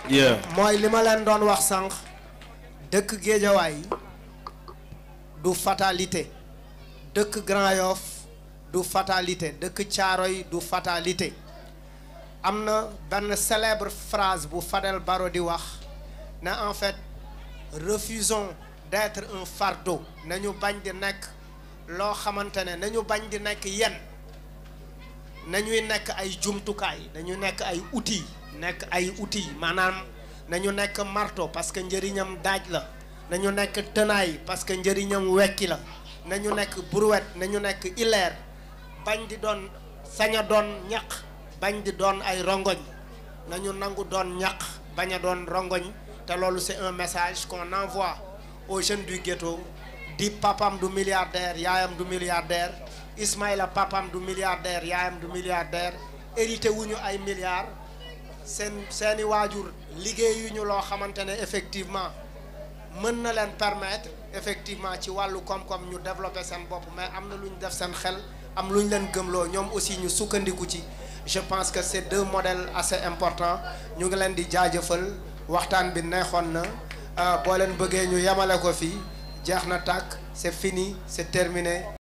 yeah mooy li ma leen doon wax sànq dëkk Géejawaay du fatalité dëkk Grand Yoff du fatalité dëkk Caaroy du fatalité am na benn célèbre phrase bu Fadel Barro di wax ne en fait refusons d'être un fardeau nañu bañ di nekk loo xamante ne nañu bañ di nekk yen nañuy nekk ay jumtukaay nañu nekk ay outils nekk ay outils maanaam nañu nekk marteau parce que njëriñam daaj la nañu nekk tenaille parce que njëriñam wekki la nañu nekk brouette nañu nekk ileer bañ di doon sañ a doon ñaq bañ di doon ay rongoñ nañu nangu doon ñaq bañ a doon rongoñ te loolu c'est un message qu'on envoie aux jeunes du ghetto di papam du milliardaire yaayam du milliardaire Ismaïla papam du milliardaire yaayam du milliardaire hérité wuñu ay milliards seen seeni waajur liggéeyuñu loo xamante ne effectivement mën na leen permettre effectivement ci wàllu koom-koom ñu développer seen bopp mais am na lu ñu def seen xel am lu ñu leen gëmloo ñoom aussi ñu sukkandiku ci je pense que c'est deux modèles assez importants ñu ngi leen di jaajëfal waxtaan bi neexoon na boo leen bëggee ñu yemale ko fii jeex na tàkk c'est fini c'est terminé